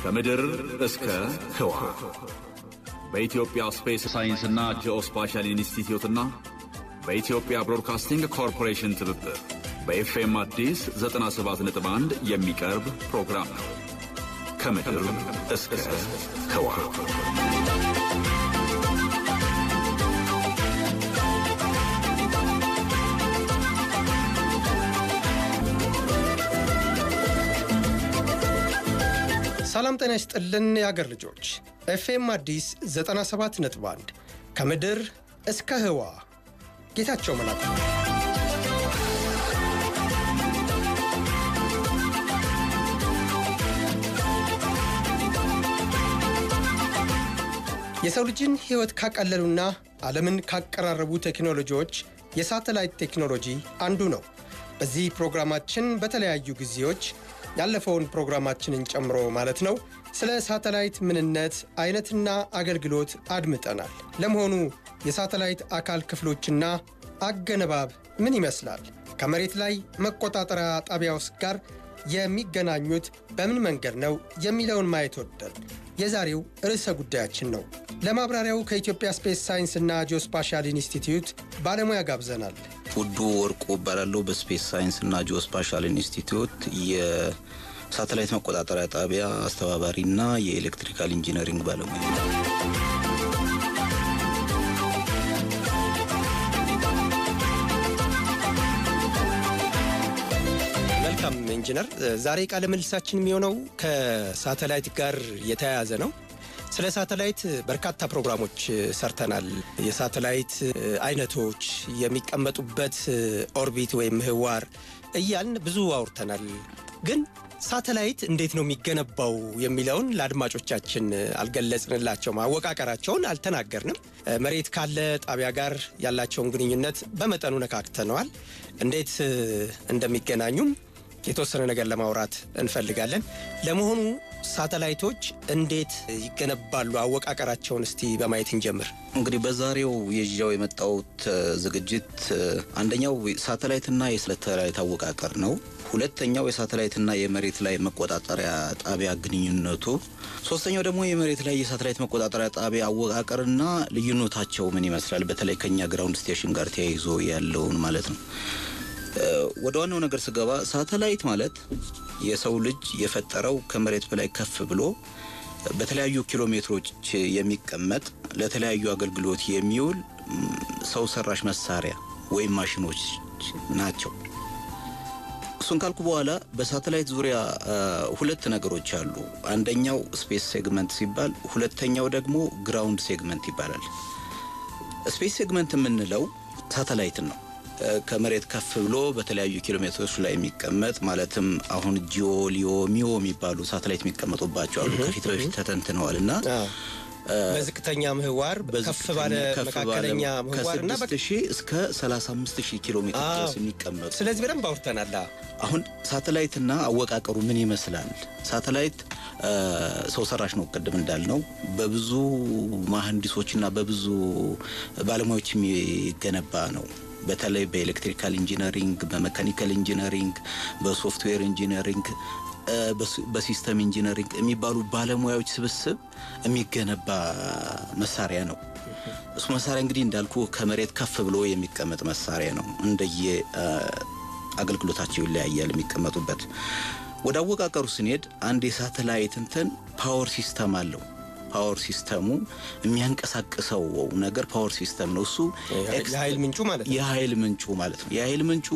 ከምድር እስከ ህዋ በኢትዮጵያ ስፔስ ሳይንስና ጂኦስፓሻል ኢንስቲትዩትና በኢትዮጵያ ብሮድካስቲንግ ኮርፖሬሽን ትብብር በኤፍኤም አዲስ 97.1 የሚቀርብ ፕሮግራም ነው። ከምድር እስከ ህዋ ሰላም ጤና ይስጥልን የአገር ልጆች ኤፍኤም አዲስ 97 ነጥብ 1 ከምድር እስከ ህዋ ጌታቸው መላኩ የሰው ልጅን ህይወት ካቀለሉና ዓለምን ካቀራረቡ ቴክኖሎጂዎች የሳተላይት ቴክኖሎጂ አንዱ ነው። በዚህ ፕሮግራማችን በተለያዩ ጊዜዎች ያለፈውን ፕሮግራማችንን ጨምሮ ማለት ነው ስለ ሳተላይት ምንነት አይነትና አገልግሎት አድምጠናል። ለመሆኑ የሳተላይት አካል ክፍሎችና አገነባብ ምን ይመስላል? ከመሬት ላይ መቆጣጠሪያ ጣቢያውስ ጋር የሚገናኙት በምን መንገድ ነው የሚለውን ማየት ወደን የዛሬው ርዕሰ ጉዳያችን ነው። ለማብራሪያው ከኢትዮጵያ ስፔስ ሳይንስና ጂኦስፓሻል ኢንስቲትዩት ባለሙያ ጋብዘናል። ውዱ ወርቁ እባላለሁ። በስፔስ ሳይንስ እና ጂኦስፓሻል ኢንስቲትዩት የሳተላይት መቆጣጠሪያ ጣቢያ አስተባባሪና የኤሌክትሪካል ኢንጂነሪንግ ባለሙያ ነው። መልካም ኢንጂነር፣ ዛሬ ቃለ ምልልሳችን የሚሆነው ከሳተላይት ጋር የተያያዘ ነው። ስለ ሳተላይት በርካታ ፕሮግራሞች ሰርተናል። የሳተላይት አይነቶች፣ የሚቀመጡበት ኦርቢት ወይም ምህዋር እያልን ብዙ አውርተናል። ግን ሳተላይት እንዴት ነው የሚገነባው የሚለውን ለአድማጮቻችን አልገለጽንላቸውም። አወቃቀራቸውን አልተናገርንም። መሬት ካለ ጣቢያ ጋር ያላቸውን ግንኙነት በመጠኑ ነካክተነዋል። እንዴት እንደሚገናኙም የተወሰነ ነገር ለማውራት እንፈልጋለን። ለመሆኑ ሳተላይቶች እንዴት ይገነባሉ? አወቃቀራቸውን እስቲ በማየት እንጀምር። እንግዲህ በዛሬው የዣው የመጣሁት ዝግጅት አንደኛው ሳተላይትና የሳተላይት አወቃቀር ነው። ሁለተኛው የሳተላይትና የመሬት ላይ መቆጣጠሪያ ጣቢያ ግንኙነቱ፣ ሶስተኛው ደግሞ የመሬት ላይ የሳተላይት መቆጣጠሪያ ጣቢያ አወቃቀርና ልዩነታቸው ምን ይመስላል፣ በተለይ ከኛ ግራውንድ ስቴሽን ጋር ተያይዞ ያለውን ማለት ነው። ወደ ዋናው ነገር ስገባ ሳተላይት ማለት የሰው ልጅ የፈጠረው ከመሬት በላይ ከፍ ብሎ በተለያዩ ኪሎ ሜትሮች የሚቀመጥ ለተለያዩ አገልግሎት የሚውል ሰው ሰራሽ መሳሪያ ወይም ማሽኖች ናቸው። እሱን ካልኩ በኋላ በሳተላይት ዙሪያ ሁለት ነገሮች አሉ። አንደኛው ስፔስ ሴግመንት ሲባል፣ ሁለተኛው ደግሞ ግራውንድ ሴግመንት ይባላል። ስፔስ ሴግመንት የምንለው ሳተላይትን ነው ከመሬት ከፍ ብሎ በተለያዩ ኪሎ ሜትሮች ላይ የሚቀመጥ ማለትም አሁን ጂኦ፣ ሊዮ፣ ሚዮ የሚባሉ ሳተላይት የሚቀመጡባቸው አሉ። ከፊት በፊት ተተንትነዋል እና በዝቅተኛ ምህዋር ከፍ ባለ መካከለኛ ምህዋር እና ከስድስት ሺህ እስከ ሰላሳ አምስት ሺህ ኪሎ ሜትር ድረስ የሚቀመጡ ስለዚህ በደንብ አውርተናል። አሁን ሳተላይትና አወቃቀሩ ምን ይመስላል? ሳተላይት ሰው ሰራሽ ነው። ቅድም እንዳልነው በብዙ መሐንዲሶችና በብዙ ባለሙያዎች የሚገነባ ነው። በተለይ በኤሌክትሪካል ኢንጂነሪንግ፣ በመካኒካል ኢንጂነሪንግ፣ በሶፍትዌር ኢንጂነሪንግ፣ በሲስተም ኢንጂነሪንግ የሚባሉ ባለሙያዎች ስብስብ የሚገነባ መሳሪያ ነው። እሱ መሳሪያ እንግዲህ እንዳልኩ ከመሬት ከፍ ብሎ የሚቀመጥ መሳሪያ ነው። እንደየ አገልግሎታቸው ይለያያል የሚቀመጡበት። ወደ አወቃቀሩ ስንሄድ አንድ የሳተላይት እንትን ፓወር ሲስተም አለው። ፓወር ሲስተሙ የሚያንቀሳቅሰው ነገር ፓወር ሲስተም ነው። እሱ የኃይል ምንጩ ማለት ነው። የኃይል ምንጩ ማለት ነው። የኃይል ምንጩ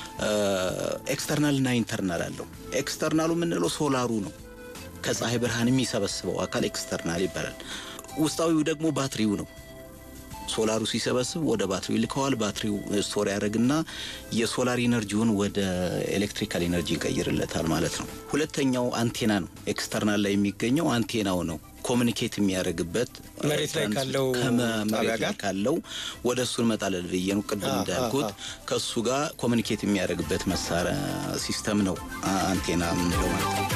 ኤክስተርናል እና ኢንተርናል አለው። ኤክስተርናሉ የምንለው ሶላሩ ነው። ከፀሐይ ብርሃን የሚሰበስበው አካል ኤክስተርናል ይባላል። ውስጣዊው ደግሞ ባትሪው ነው። ሶላሩ ሲሰበስብ ወደ ባትሪው ይልከዋል። ባትሪው ስቶር ያደርግና የሶላር ኢነርጂውን ወደ ኤሌክትሪካል ኢነርጂ ይቀይርለታል ማለት ነው። ሁለተኛው አንቴና ነው። ኤክስተርናል ላይ የሚገኘው አንቴናው ነው። ኮሚኒኬት የሚያደርግበት መሬት ላይ ካለው ከመሬት ላይ ካለው ወደ እሱ እንመጣለን ብዬ ነው ቅድም እንዳልኩት ከእሱ ጋር ኮሚኒኬት የሚያደርግበት መሳሪያ ሲስተም ነው አንቴና የምንለው ማለት ነው።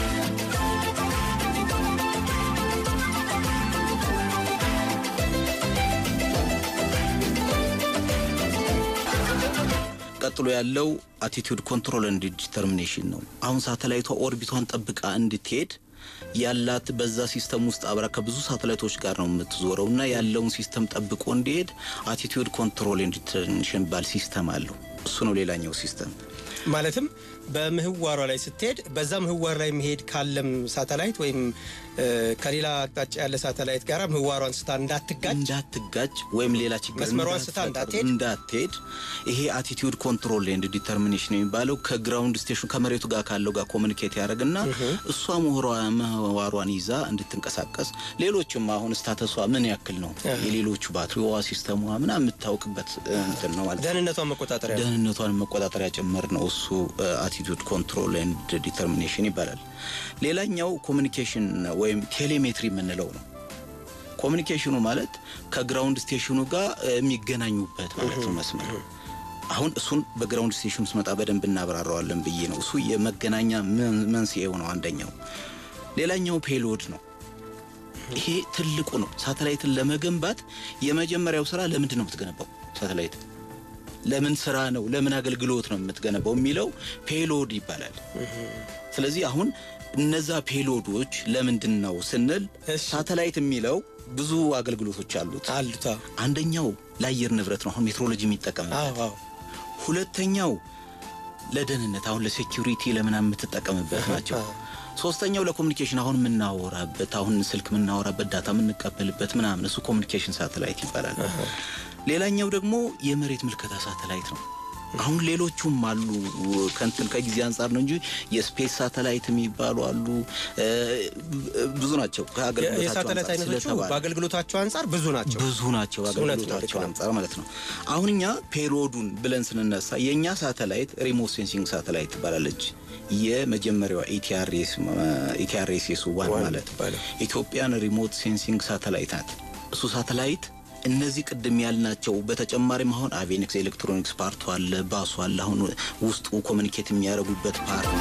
ቀጥሎ ያለው አቲቱድ ኮንትሮል ኤንድ ዲተርሚኔሽን ነው። አሁን ሳተላይቷ ኦርቢቷን ጠብቃ እንድትሄድ ያላት በዛ ሲስተም ውስጥ አብራ ከብዙ ሳተላይቶች ጋር ነው የምትዞረው እና ያለውን ሲስተም ጠብቆ እንዲሄድ አቲቲዩድ ኮንትሮል ኤንድ ዲተርሚኔሽን ባል ሲስተም አለው። እሱ ነው ሌላኛው ሲስተም። ማለትም በምህዋሯ ላይ ስትሄድ በዛ ምህዋር ላይ መሄድ ካለም ሳተላይት ወይም እ፣ ከሌላ አቅጣጫ ያለ ሳተላይት ጋር ምህዋሯን ስታ እንዳትጋጭ እንዳትጋጭ ወይም ሌላ ችግር መስመሯን ስታ እንዳትፈጥር፣ እንዳትሄድ? እንዳትሄድ ይሄ አቲቲዩድ ኮንትሮል ኤንድ ዲተርሚኔሽን የሚባለው ከግራውንድ ስቴሽን ከመሬቱ ጋር ካለው ጋር ኮሚኒኬት ያደርግና እሷ ምህሯ- ምህዋሯን ይዛ እንድትንቀሳቀስ ሌሎችም አሁን ስታተሷ ምን ያክል ነው የሌሎቹ ባትሪዋ ሲስተሟ ምናምን የምታውቅበት እ, እንትን ነው ማለት ነው። ደህንነቷን መቆጣጠሪያ ነው። ደህንነቷን መቆጣጠሪያ ጭምር ነው እሱ አቲቱድ ኮንትሮል ኤንድ ዲተርሚኔሽን ይባላል። ሌላኛው ኮሚኒኬሽን ወይም ቴሌሜትሪ የምንለው ነው። ኮሚኒኬሽኑ ማለት ከግራውንድ ስቴሽኑ ጋር እ, የሚገናኙበት ማለት ነው መስመር። አሁን እሱን በግራውንድ ስቴሽኑ ስመጣ በደንብ እናብራራዋለን ብዬ ነው። እሱ የመገናኛ መን- መንስኤው ነው አንደኛው። ሌላኛው ፔሎድ ነው። ይሄ ትልቁ ነው። ሳተላይትን ለመገንባት የመጀመሪያው ስራ ለምንድን ነው የምትገነባው ሳተላይት ለምን ስራ ነው ለምን አገልግሎት ነው የምትገነባው የሚለው ፔሎድ ይባላል። ስለዚህ አሁን እነዛ ፔሎዶች ለምንድን ነው ስንል እሺ። ሳተላይት የሚለው ብዙ አገልግሎቶች አሉት። አሉታ አንደኛው ለአየር ንብረት ነው፣ አሁን ሜትሮሎጂ የሚጠቀምበት። አዎ አዎ ሁለተኛው ለደህንነት፣ አሁን ለሴኪሪቲ ለምናምን የምትጠቀምበት ናቸው። አዎ። ሶስተኛው ለኮሚኒኬሽን አሁን የምናወራበት አሁን ስልክ የምናወራበት ዳታ የምንቀበልበት ምናምን እሱ ኮሚኒኬሽን ሳተላይት ይባላል። ሌላኛው ደግሞ የመሬት ምልከታ ሳተላይት ነው። አሁን ሌሎቹም አሉ ከንትን ከጊዜ አንጻር ነው እንጂ የስፔስ ሳተላይት የሚባሉ አሉ እ፣ ብዙ ናቸው። ከአገልግሎታቸው የሳተላይት አንጻር አይነቶቹ ስለተባለ በአገልግሎታቸው አንጻር ብዙ ናቸው። ብዙ ናቸው እውነት ነው፣ አገልግሎታቸው ልክ ነው። አንጻር ማለት ነው። አሁን እኛ ፔሪዮዱን ብለን ስንነሳ የእኛ ሳተላይት ሪሞት ሴንሲንግ ሳተላይት ትባላለች። የመጀመሪያዋ ኢቲአርኤስኤስ ዋን ዋን ማለት ትባላል። ኢትዮጵያን ሪሞት ሴንሲንግ ሳተላይት ናት። እሱ ሳተላይት እነዚህ ቅድም ያልናቸው በተጨማሪም አሁን አቬኒክስ ኤሌክትሮኒክስ ፓርቱ አለ፣ ባሱ አለ። አሁን ውስጡ ኮሚኒኬት የሚያደርጉበት ፓርት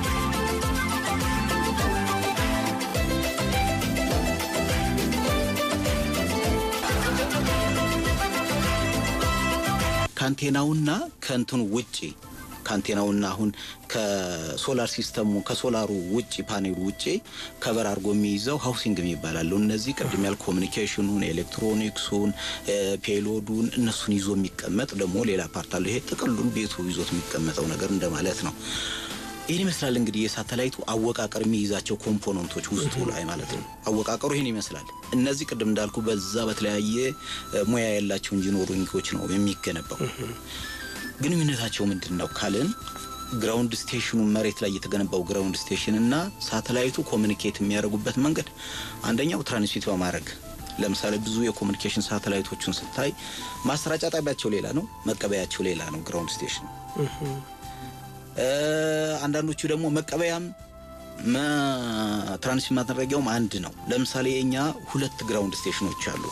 ከአንቴናውና ከእንትኑ ውጪ ከአንቴናውና አሁን ከሶላር ሲስተሙ ከሶላሩ ውጪ ፓኔሉ ውጪ ከበር አድርጎ የሚይዘው ሃውሲንግ የሚባላሉ እነዚህ ቅድም ያል ኮሚኒኬሽኑን፣ ኤሌክትሮኒክሱን፣ እ፣ ፔሎዱን እነሱን ይዞ የሚቀመጥ ደግሞ ሌላ ፓርት አለው። ይሄ ጥቅሉን ቤቱ ይዞት የሚቀመጠው ነገር እንደማለት ነው። ይህን ይመስላል እንግዲህ የሳተላይቱ አወቃቀር የሚይዛቸው ኮምፖነንቶች ውስጡ ላይ ማለት ነው። አወቃቀሩ ይህን ይመስላል። እነዚህ ቅድም እንዳልኩ በዛ በተለያየ እ፣ ሙያ ያላቸው ኢንጂነሪንጎች ነው የሚገነባው። ግንኙነታቸው ምንድን ነው ካልን ግራውንድ ስቴሽኑ መሬት ላይ የተገነባው ግራውንድ ስቴሽን እና ሳተላይቱ ኮሚኒኬት የሚያደርጉበት መንገድ አንደኛው ትራንስሚት በማድረግ ለምሳሌ ብዙ የኮሚኒኬሽን ሳተላይቶችን ስታይ ማሰራጫ ጣቢያቸው ሌላ ነው፣ መቀበያቸው ሌላ ነው ግራውንድ ስቴሽን እ፣ አንዳንዶቹ ደግሞ መቀበያም መ- ትራንስሚት ማድረጊያውም አንድ ነው። ለምሳሌ እኛ ሁለት ግራውንድ ስቴሽኖች አሉ።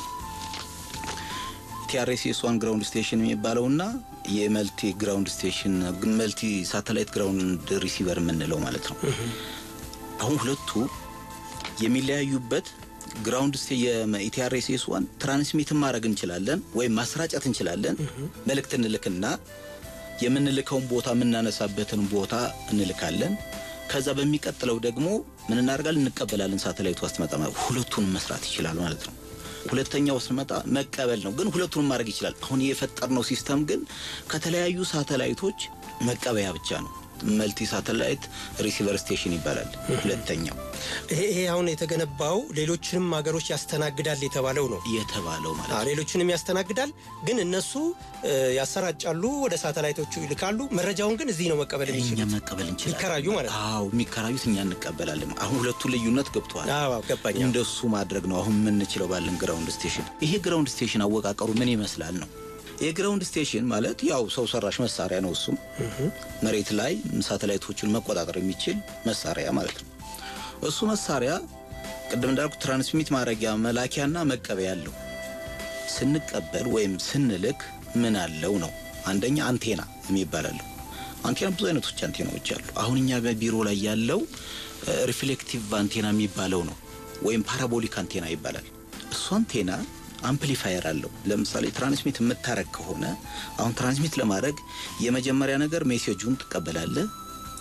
ቲአርኤስኤስ ዋን ግራውንድ ስቴሽን የሚባለው እና የመልቲ ግራውንድ ስቴሽን መልቲ ሳተላይት ግራውንድ ሪሲቨር የምንለው ማለት ነው። አሁን ሁለቱ የሚለያዩበት ግራውንድ ስቴ የኢቲአርኤስኤስ ዋን ትራንስሚትን ማድረግ እንችላለን ወይም ማሰራጨት እንችላለን። መልእክት እንልክና የምንልከውን ቦታ የምናነሳበትን ቦታ እንልካለን። ከዛ በሚቀጥለው ደግሞ ምን እናደርጋለን? እንቀበላለን። ሳተላይቱ አስትመጣ ሁለቱንም መስራት ይችላል ማለት ነው። ሁለተኛው ስመጣ መቀበል ነው፣ ግን ሁለቱንም ማድረግ ይችላል። አሁን የፈጠርነው ሲስተም ግን ከተለያዩ ሳተላይቶች መቀበያ ብቻ ነው። መልቲ ሳተላይት ሪሲቨር ስቴሽን ይባላል ሁለተኛው ይሄ ይሄ አሁን የተገነባው ሌሎችንም ሀገሮች ያስተናግዳል የተባለው ነው። የተባለው ማለት አዎ፣ ነው። ሌሎችንም ያስተናግዳል፣ ግን እነሱ እ፣ ያሰራጫሉ፣ ወደ ሳተላይቶቹ ይልካሉ። መረጃውን ግን እዚህ ነው መቀበል እኛ የሚችሉት። መቀበል እንችላለን። ይከራዩ ማለት ነው። አዎ የሚከራዩት እኛ እንቀበላለን። አሁን ሁለቱ ልዩነት ገብተዋል። አዎ ገባኝ። እንደሱ ማድረግ ነው አሁን የምንችለው ባለን ግራውንድ ስቴሽን። ይሄ ግራውንድ ስቴሽን አወቃቀሩ ምን ይመስላል ነው። የግራውንድ ስቴሽን ማለት ያው ሰው ሰራሽ መሳሪያ ነው። እሱም መሬት ላይ ሳተላይቶችን መቆጣጠር የሚችል መሳሪያ ማለት ነው። እሱ መሳሪያ ቅድም እንዳልኩ ትራንስሚት ማድረጊያ መላኪያና መቀበያ አለው። ስንቀበል ወይም ስንልክ ምን አለው ነው። አንደኛ አንቴና የሚባል አለው። አንቴና ብዙ አይነቶች አንቴናዎች አሉ። አሁን እኛ በቢሮ ላይ ያለው ሪፍሌክቲቭ አንቴና የሚባለው ነው፣ ወይም ፓራቦሊክ አንቴና ይባላል። እሱ አንቴና አምፕሊፋየር አለው። ለምሳሌ ትራንስሚት የምታረግ ከሆነ አሁን ትራንስሚት ለማድረግ የመጀመሪያ ነገር ሜሴጁን ትቀበላለህ።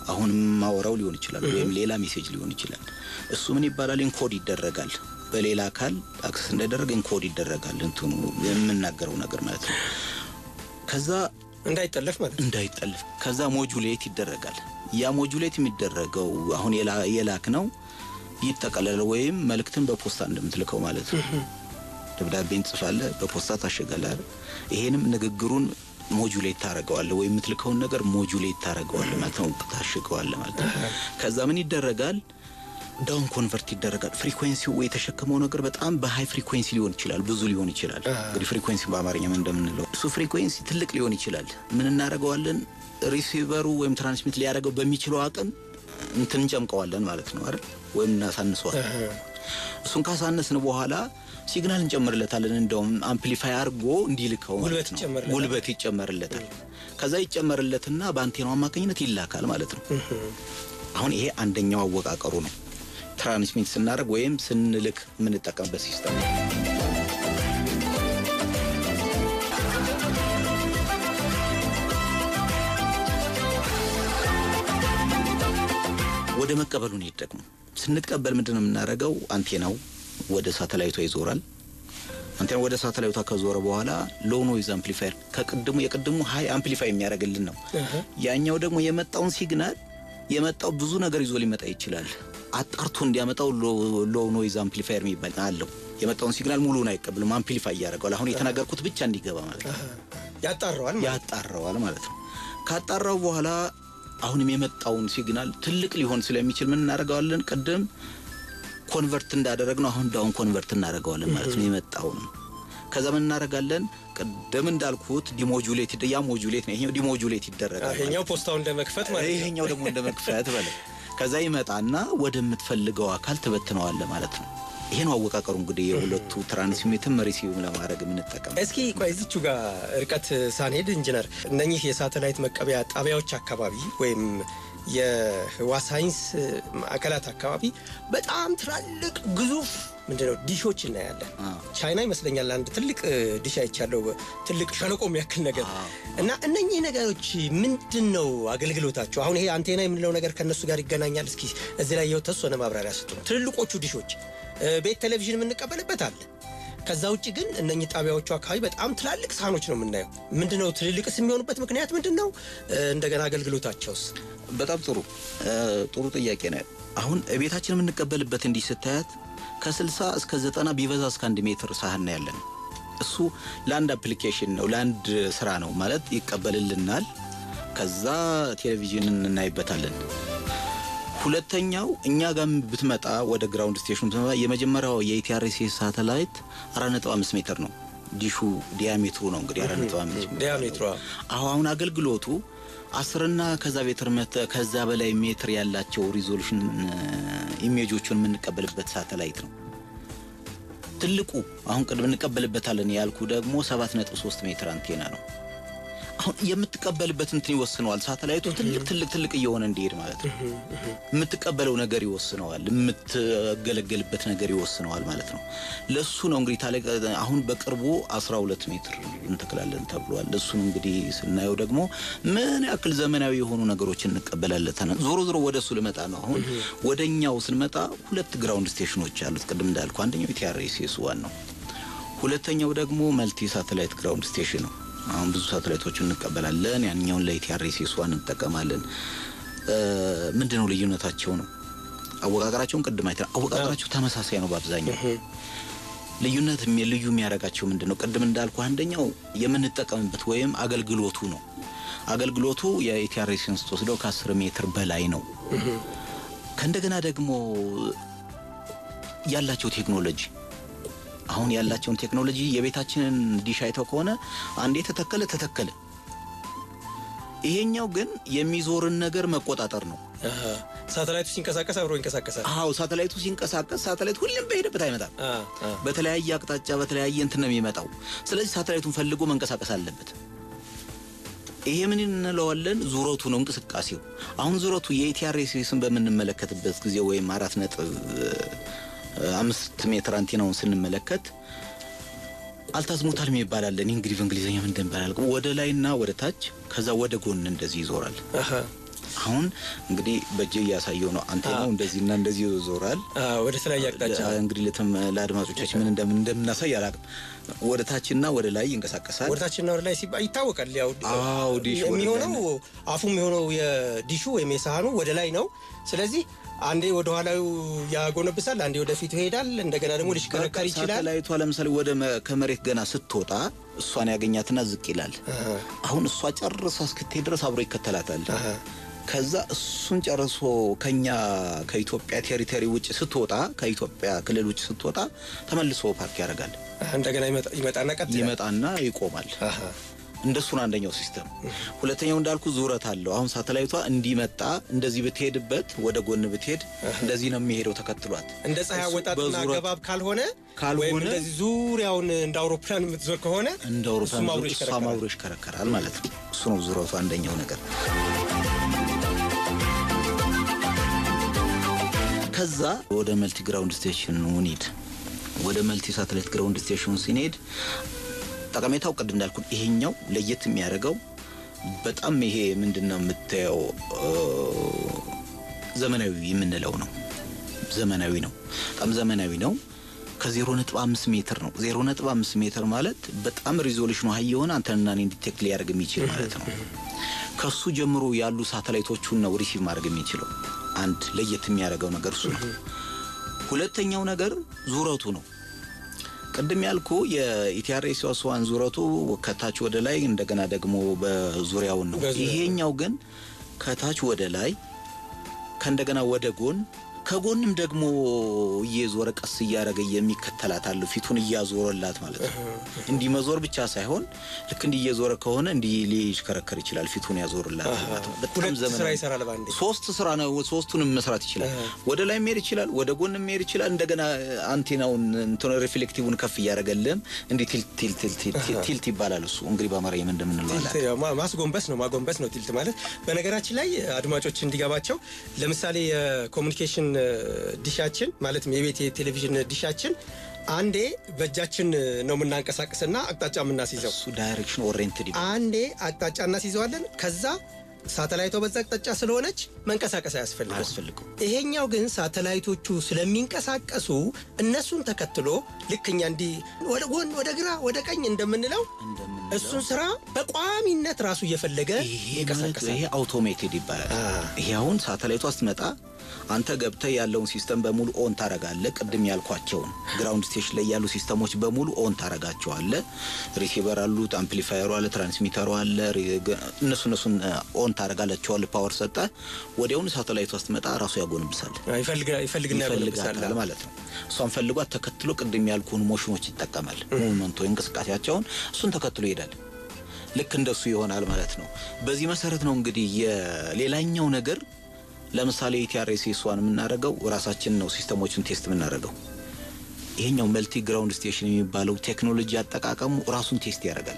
አሁን ማወራው ሊሆን ይችላል፣ ወይም ሌላ ሜሴጅ ሊሆን ይችላል። እሱ ምን ይባላል? ኢንኮድ ይደረጋል። በሌላ አካል አክሰስ እንዳይደረግ ኢንኮድ ይደረጋል። እንትኑ የምናገረው ነገር ማለት ነው። ከዛ እንዳይጠለፍ ማለት ነው። እንዳይጠልፍ ከዛ ሞጁሌት ይደረጋል። ያ ሞጁሌት የሚደረገው አሁን የላ- የላክ ነው ይጠቀለል ወይም መልእክትን በፖስታ እንደምትልከው ማለት ነው። ደብዳቤን ጽፋለህ በፖስታ ታሸጋለህ አይደል? ይሄንም ንግግሩን ሞጁሌት ታደርገዋለህ ወይም የምትልከውን ነገር ሞጁሌት ታደርገዋለህ ማለት ነው። ታሽገዋለህ ማለት ነው። ከዛ ምን ይደረጋል? ዳውን ኮንቨርት ይደረጋል። ፍሪኩዌንሲው የተሸከመው ነገር በጣም በሃይ ፍሪኩዌንሲ ሊሆን ይችላል፣ ብዙ ሊሆን ይችላል። እንግዲህ ፍሪኩዌንሲ በአማርኛ ምን እንደምንለው እሱ ፍሪኩዌንሲ ትልቅ ሊሆን ይችላል። ምን እናደርገዋለን? ሪሲቨሩ ወይም ትራንስሚት ሊያደርገው በሚችለው አቅም እንትን እንጨምቀዋለን ማለት ነው አይደል? ወይም እናሳንሰዋለን። እሱን ካሳነስን በኋላ ሲግናል እንጨምርለታለን። እንደውም አምፕሊፋይ አድርጎ እንዲልከው ማለት ጉልበት ነው። ይጨመርለታል። ጉልበት ይጨመርለታል። ከዛ ይጨመርለትና በአንቴናው አማካኝነት ይላካል ማለት ነው። አሁን ይሄ አንደኛው አወቃቀሩ ነው። ትራንስሚት ስናደርግ ወይም ስንልክ የምንጠቀምበት ሲስተም ነው። ወደ መቀበሉ እንሄድ ደግሞ ስንቀበል ምንድን ነው የምናደርገው? አንቴናው ወደ ሳተላይቷ ይዞራል። አንቴናው ወደ ሳተላይቷ ከዞረ በኋላ ሎው ኖይዝ አምፕሊፋየር ከቅድሙ የቅድሙ ሀይ አምፕሊፋይ የሚያደርግልን ነው። ያኛው ደግሞ የመጣውን ሲግናል የመጣው ብዙ ነገር ይዞ ሊመጣ ይችላል። አጣርቶ እንዲያመጣው ሎው ኖይዝ አምፕሊፋየር የሚባል አለው። የመጣውን ሲግናል ሙሉን አይቀብልም፣ አምፕሊፋይ እያደረገዋል። አሁን የተናገርኩት ብቻ እንዲገባ ማለት ነው። ያጣረዋል ማለት ነው። ያጣራዋል ማለት ነው። ካጣራው በኋላ አሁንም የመጣውን ሲግናል ትልቅ ሊሆን ስለሚችል ምን እናደርገዋለን? ቅድም ኮንቨርት እንዳደረግነው አሁን ዳውን ኮንቨርት እናደርገዋለን ማለት ነው የመጣውን። ከዛ ምን እናደርጋለን? ቅድም እንዳልኩት ዲሞጁሌት ይደ- ያ ሞጁሌት ነው፣ ይሄኛው ዲሞጁሌት ይደረጋል። ይሄኛው ፖስታውን እንደ መክፈት ማለት ነው። ይሄኛው ደግሞ እንደ መክፈት በለ። ከዛ ይመጣና ወደምትፈልገው አካል ትበትነዋለ ማለት ነው። ይሄ ነው አወቃቀሩ እንግዲህ የሁለቱ ትራንስሚትም ሪሲቭም ለማድረግ የምንጠቀም እስኪ ቆይ እዚቹ ጋር ርቀት ሳንሄድ ኢንጂነር እነኚህ የሳተላይት መቀበያ ጣቢያዎች አካባቢ ወይም የህዋ ሳይንስ ማዕከላት አካባቢ በጣም ትላልቅ ግዙፍ ምንድነው ዲሾች እናያለን። ቻይና ይመስለኛል አንድ ትልቅ ዲሽ አይቻለው፣ ትልቅ ሸለቆ የሚያክል ነገር እና እነኚህ ነገሮች ምንድን ነው አገልግሎታቸው? አሁን ይሄ አንቴና የምንለው ነገር ከእነሱ ጋር ይገናኛል። እስኪ እዚህ ላይ የተወሰነ ማብራሪያ ስጡ። ትልልቆቹ ዲሾች እ፣ ቤት ቴሌቪዥን የምንቀበልበት አለ። ከዛ ውጭ ግን እነኚህ ጣቢያዎቹ አካባቢ በጣም ትላልቅ ሳህኖች ነው የምናየው። ምንድን ነው ትልልቅስ የሚሆኑበት ምክንያት ምንድን ነው? እ፣ እንደገና አገልግሎታቸውስ? በጣም ጥሩ እ፣ ጥሩ ጥያቄ ነው። አሁን ቤታችን የምንቀበልበት እንዲህ ስታያት ከ60 እስከ 90 ቢበዛ እስከ አንድ ሜትር ሳህን ነው ያለን። እሱ ለአንድ አፕሊኬሽን ነው ለአንድ ስራ ነው ማለት ይቀበልልናል። ከዛ ቴሌቪዥን እናይበታለን። ሁለተኛው እኛ ጋር ብትመጣ ወደ ግራውንድ ስቴሽን ብትመጣ የመጀመሪያው የኢቲአርሲ ሳተላይት 4.5 ሜትር ነው። ዲሹ ዲያሜትሩ ነው እንግዲህ 4.5 ሜትር ዲያሜትሯ አሁ አሁን አገልግሎቱ አስርና ከዛ ሜትር መተ- ከዛ በላይ ሜትር ያላቸው ሪዞሉሽን ኢሜጆቹን የምንቀበልበት ሳተላይት ነው። ትልቁ አሁን ቅድም እንቀበልበታለን ያልኩ ደግሞ 7.3 ሜትር አንቴና ነው። አሁን የምትቀበልበት እንትን ይወስነዋል። ሳተላይቱ ትልቅ ትልቅ ትልቅ እየሆነ እንዲሄድ ማለት ነው። የምትቀበለው ነገር ይወስነዋል። የምትገለገልበት ነገር ይወስነዋል ማለት ነው። ለሱ ነው እንግዲህ ታለ- አሁን በቅርቡ 12 ሜትር እንተክላለን ተብሏል። እሱን እንግዲህ ስናየው ደግሞ ምን ያክል ዘመናዊ የሆኑ ነገሮችን እንቀበላለን። ዞሮ ዞሮ ወደ እሱ ልመጣ ነው። አሁን ወደ እኛው ስንመጣ ሁለት ግራውንድ ስቴሽኖች አሉት። ቅድም እንዳልኩ አንደኛው ኢቲአርኤስኤስ ዋን ነው። ሁለተኛው ደግሞ መልቲ ሳተላይት ግራውንድ ስቴሽን ነው። አሁን ብዙ ሳተላይቶችን እንቀበላለን። ያንኛውን ለኢቲአርኤስኤስ ዋን እንጠቀማለን። እ፣ ምንድን ነው ልዩነታቸው ነው? አወቃቀራቸውን ቅድም አይተናል። አወቃቀራቸው ተመሳሳይ ነው በአብዛኛው። ልዩነት የሚ- ልዩ የሚያደርጋቸው ምንድን ነው? ቅድም እንዳልኩ አንደኛው የምንጠቀምበት ወይም አገልግሎቱ ነው። አገልግሎቱ የኢቲአርኤስን ስትወስደው ከአስር ሜትር በላይ ነው። ከእንደገና ደግሞ ያላቸው ቴክኖሎጂ አሁን ያላቸውን ቴክኖሎጂ የቤታችንን ዲሽ አይተው ከሆነ አንዴ ተተከለ ተተከለ። ይሄኛው ግን የሚዞርን ነገር መቆጣጠር ነው። አሃ። ሳተላይቱ ሲንቀሳቀስ አብሮ ይንቀሳቀሳል። አዎ ሳተላይቱ ሲንቀሳቀስ ሳተላይት ሁሌም በሄደበት አይመጣም። አ፣ አ። በተለያየ አቅጣጫ በተለያየ እንትን ነው የሚመጣው። ስለዚህ ሳተላይቱን ፈልጎ መንቀሳቀስ አለበት። ይሄ ምን እንለዋለን? ዙረቱ ነው እንቅስቃሴው። አሁን ዙረቱ የኢቲአርኤስን በምንመለከትበት ጊዜ ወይም አራት ነጥብ እ፣ አምስት ሜትር አንቴናውን ስንመለከት አልታዝሞታል የሚባል አለ። እኔ እንግዲህ በእንግሊዝኛ ምን እንደሚባል አላውቅም። ወደ ላይና ወደ ታች ከዛ ወደ ጎን እንደዚህ ይዞራል። አሃ። አሁን እንግዲህ በእጄ እያሳየው ነው። አንቴናው እንደዚህና እንደዚህ ይዞራል። ወደ ተለያየ አቅጣጫ እንግዲህ ለተም ለአድማጮቻችን ምን እንደምን እንደምናሳይ አላውቅም። ወደ ታችና ወደ ላይ ይንቀሳቀሳል። ወደ ታችና ወደ ላይ ሲባል ይታወቃል። ያው አዎ ዲሽ ወደ ላይ የሚሆነው ነው። አፉ የሚሆነው የዲሹ ወይም የሳህኑ ወደ ላይ ነው። ስለዚህ አንዴ ወደ ኋላው ያጎነብሳል፣ አንዴ ወደፊቱ ይሄዳል። እንደገና ደግሞ ሊሽከረከር ይችላል። ሳተላይቷ ለምሳሌ ወደ መ- ከመሬት ገና ስትወጣ እሷን ያገኛትና ዝቅ ይላል። አሁን እሷ ጨርሳ እስክትሄድ ድረስ አብሮ ይከተላታል። ከዛ እሱን ጨርሶ ከኛ ከኢትዮጵያ ቴሪቶሪ ውጭ ስትወጣ ከኢትዮጵያ ክልል ውጭ ስትወጣ ተመልሶ ፓርክ ያደርጋል። እንደገና ይመጣ- ይመጣና ቀጥ ይላል። ይመጣና ይቆማል። አሃ። እንደሱ ነው አንደኛው ሲስተም። ሁለተኛው እንዳልኩ ዙረት አለው። አሁን ሳተላይቷ እንዲመጣ እንደዚህ ብትሄድበት ወደ ጎን ብትሄድ እንደዚህ ነው የሚሄደው ተከትሏት እንደ ፀሐይ እሱ አወጣጥና በዙረት- ገባብ ካልሆነ ካልሆነ ወይም እንደዚህ ዙሪያውን እንደ አውሮፕላን የምትዞር ከሆነ እንደ እሱም አውሮፕላን አብሮ ዙር- እሷም ይሽከረከራል። አብሮ ይሽከረከራል ማለት ነው። እሱ ነው ዙረቱ አንደኛው ነገር። ከዛ ወደ መልቲ ግራውንድ ስቴሽን እንሂድ። ወደ መልቲ ሳተላይት ግራውንድ ስቴሽን ሲንሄድ ጠቀሜታው ቅድም እንዳልኩ ይሄኛው ለየት የሚያደርገው በጣም ይሄ ምንድን ነው የምታየው እ፣ ዘመናዊ የምንለው ነው። ዘመናዊ ነው፣ በጣም ዘመናዊ ነው። ከዜሮ ነጥብ አምስት ሜትር ነው። ዜሮ ነጥብ አምስት ሜትር ማለት በጣም ሪዞሉሽኑ ሀይ የሆነ አንተንና እኔን ዲቴክት ሊያደርግ የሚችል ማለት ነው። ከሱ ጀምሮ ያሉ ሳተላይቶቹን ነው ሪሲቭ ማድረግ የሚችለው። አንድ ለየት የሚያደርገው ነገር እሱ ነው። ሁለተኛው ነገር ዙረቱ ነው። ቅድም ያልኩ የኢቲአርኤስ ዋስዋን ዙረቱ ከታች ወደ ላይ እንደገና ደግሞ በዙሪያውን ነው። በዙሪያው። ይሄኛው ግን ከታች ወደ ላይ ከእንደገና ወደ ጎን ከጎንም ደግሞ እየዞረ ቀስ እያደረገ የሚከተላት አለው ፊቱን እያዞረላት ማለት ነው። እንዲህ መዞር ብቻ ሳይሆን ልክ እንዲህ እየዞረ ከሆነ እንዲህ ሊሽከረከር ይችላል። ፊቱን ያዞርላት ማለት ነው። በጣም ሁለት ስራ ዘመናዊ ይሰራል በአንዴ። ሶስት ስራ ነው። ሶስቱንም መስራት ይችላል። ወደ ላይ መሄድ ይችላል፣ ወደ ጎን መሄድ ይችላል። እንደገና አንቴናውን እንትን ሪፍሌክቲቭን ከፍ እያደረገልህም እንዲህ ቲልት ቲልት ቲልት ቲልት ቲልት ይባላል። እሱ እንግዲህ በአማርኛ ምን እንደምንለው ቲልት አላውቅም። ያው ማ- ማስጎንበስ ነው ማጎንበስ ነው ቲልት ማለት። በነገራችን ላይ አድማጮች እንዲገባቸው ለምሳሌ የኮሚኒኬሽን እ፣ ዲሻችን ማለትም የቤት የቴሌቪዥን ዲሻችን አንዴ በእጃችን ነው የምናንቀሳቅስና አቅጣጫ የምናስይዘው፣ እሱ ዳይሬክሽን ኦሪየንትድ ይባላል። አንዴ አቅጣጫ እናስይዘዋለን። ከዛ ሳተላይቷ በዛ አቅጣጫ ስለሆነች መንቀሳቀስ አያስፈልግም። አያስፈልገው ይሄኛው ግን ሳተላይቶቹ ስለሚንቀሳቀሱ እነሱን ተከትሎ ልክ እኛ እንዲህ ወደ ጎን፣ ወደ ግራ፣ ወደ ቀኝ እንደምንለው እንደምንለው እሱን ስራ በቋሚነት ራሱ እየፈለገ ይሄ ማለት ይንቀሳቀሳል። ይሄ አውቶሜትድ ይባላል። አ። ይሄ አሁን ሳተላይቷ ስትመጣ አንተ ገብተህ ያለውን ሲስተም በሙሉ ኦን ታረጋለህ። ቅድም ያልኳቸውን ግራውንድ ስቴሽን ላይ ያሉ ሲስተሞች በሙሉ ኦን ታረጋቸዋለህ። ሪሲቨር አሉት፣ አምፕሊፋየሩ አለ፣ ትራንስሚተሩ አለ። ሪ- ገ- እነሱ እነሱን ኦን ታረጋላቸዋለህ። ፓወር ሰጠ፣ ወዲያውኑ ሳተላይቷ ስትመጣ ራሱ ያጎንብሳል ይፈልግ- ይፈልግና ይፈልጋታል ያጎነብሳል። ማለት ነው። እሷን ፈልጓት ተከትሎ ቅድም ያልኩህን ሞሽኖች ይጠቀማል። ሙቭመንቶ እንቅስቃሴያቸውን እሱን ተከትሎ ይሄዳል። ልክ እንደሱ ይሆናል ማለት ነው። በዚህ መሰረት ነው እንግዲህ የሌላኛው ነገር ለምሳሌ ኢቲአርኤስ እሷን የምናደርገው ራሳችን ነው ሲስተሞችን ቴስት የምናደርገው። ይሄኛው መልቲ ግራውንድ ስቴሽን የሚባለው ቴክኖሎጂ አጠቃቀሙ ራሱን ቴስት ያደርጋል።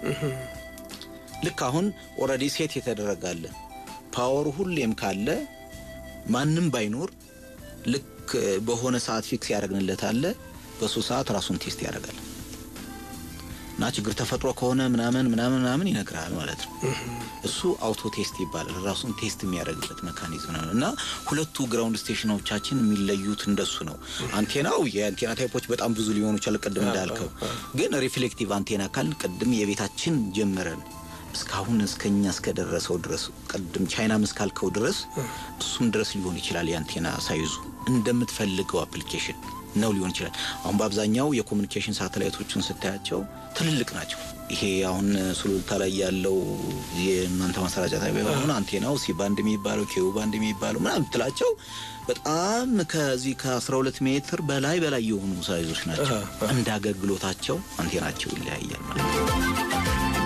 ልክ አሁን ኦልሬዲ ሴት የተደረጋለ ፓወሩ ሁሌም ካለ ማንም ባይኖር ልክ በሆነ ሰዓት ፊክስ ያደረግንለት አለ። በሱ ሰዓት ራሱን ቴስት ያደርጋል እና ችግር ተፈጥሮ ከሆነ ምናምን ምናምን ምናምን ይነግራል ማለት ነው። እሱ አውቶ ቴስት ይባላል። ራሱን ቴስት የሚያደርግበት መካኒዝም ነው እና ሁለቱ ግራውንድ ስቴሽኖቻችን የሚለዩት እንደሱ ነው። አንቴናው የአንቴና ታይፖች በጣም ብዙ ሊሆኑ ይችላል። ቅድም እንዳልከው ግን ሪፍሌክቲቭ አንቴና ካልን ቅድም የቤታችን ጀምረን እስካሁን እስከኛ እስከደረሰው ድረስ ቅድም ቻይናም እስካልከው ድረስ እሱም ድረስ ሊሆን ይችላል። የአንቴና ሳይዙ እንደምትፈልገው አፕሊኬሽን ነው ሊሆን ይችላል። አሁን በአብዛኛው የኮሚኒኬሽን ሳተላይቶችን ስታያቸው ትልልቅ ናቸው። ይሄ አሁን ሱሉልታ ላይ ያለው የእናንተ ማሰራጫ ጣቢያ የሆነ አንቴናው ሲ ባንድ የሚባለው ኬው ባንድ የሚባለው ምናምን ብትላቸው በጣም ከዚህ ከ12 ሜትር በላይ በላይ የሆኑ ሳይዞች ናቸው። እንደ አገልግሎታቸው አንቴናቸው ይለያያል ማለት ነው።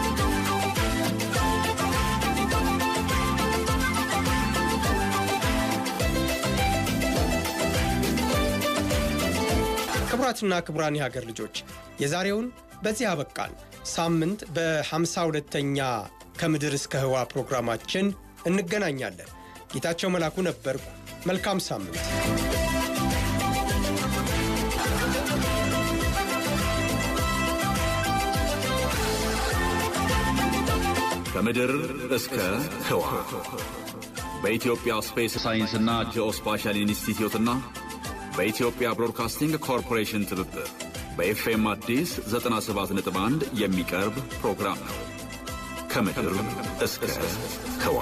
ክቡራትና ክቡራን የሀገር ልጆች የዛሬውን በዚህ አበቃን። ሳምንት በሃምሳ ሁለተኛ ከምድር እስከ ህዋ ፕሮግራማችን እንገናኛለን። ጌታቸው መላኩ ነበርኩ። መልካም ሳምንት። ከምድር እስከ ህዋ በኢትዮጵያ ስፔስ ሳይንስና ጂኦስፓሻል ኢንስቲትዩትና በኢትዮጵያ ብሮድካስቲንግ ኮርፖሬሽን ትብብር በኤፍኤም አዲስ 97.1 የሚቀርብ ፕሮግራም ነው። ከምድር እስከ ህዋ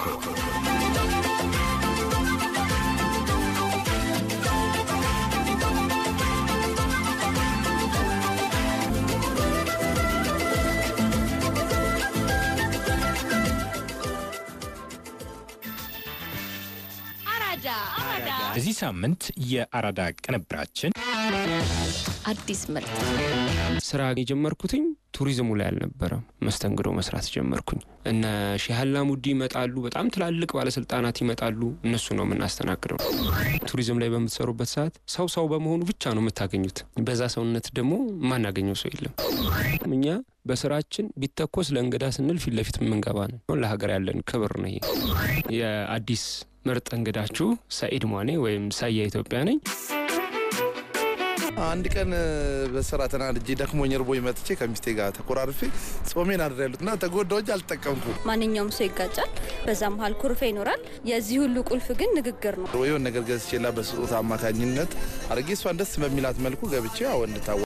በዚህ ሳምንት የአራዳ ቅንብራችን አዲስ ምርት ስራ የጀመርኩትኝ ቱሪዝሙ ላይ አልነበረም። መስተንግዶ መስራት ጀመርኩኝ። እነ ሼህ አላሙዲ ይመጣሉ፣ በጣም ትላልቅ ባለስልጣናት ይመጣሉ። እነሱ ነው የምናስተናግደው። ቱሪዝም ላይ በምትሰሩበት ሰዓት ሰው ሰው በመሆኑ ብቻ ነው የምታገኙት። በዛ ሰውነት ደግሞ የማናገኘው ሰው የለም። እኛ በስራችን ቢተኮስ ለእንግዳ ስንል ፊት ለፊት የምንገባ ነው። ለሀገር ያለን ክብር ነው። የአዲስ ምርጥ እንግዳችሁ ሰኢድ ሟኔ ወይም ሳያ ኢትዮጵያ ነኝ። አንድ ቀን በስራ ተናድጄ ደክሞኝ እርቦኝ መጥቼ ከሚስቴ ጋር ተኮራርፌ ጾሜን አድሬያለሁ እና ተጎዳሁ እንጂ አልጠቀምኩም። ማንኛውም ሰው ይጋጫል። በዛ መሀል ኩርፌ ይኖራል። የዚህ ሁሉ ቁልፍ ግን ንግግር ነው። የሆነ ነገር ገዝቼላ በስጦታ አማካኝነት አድርጌ እሷን ደስ በሚላት መልኩ ገብቼ አዎ እንድታወ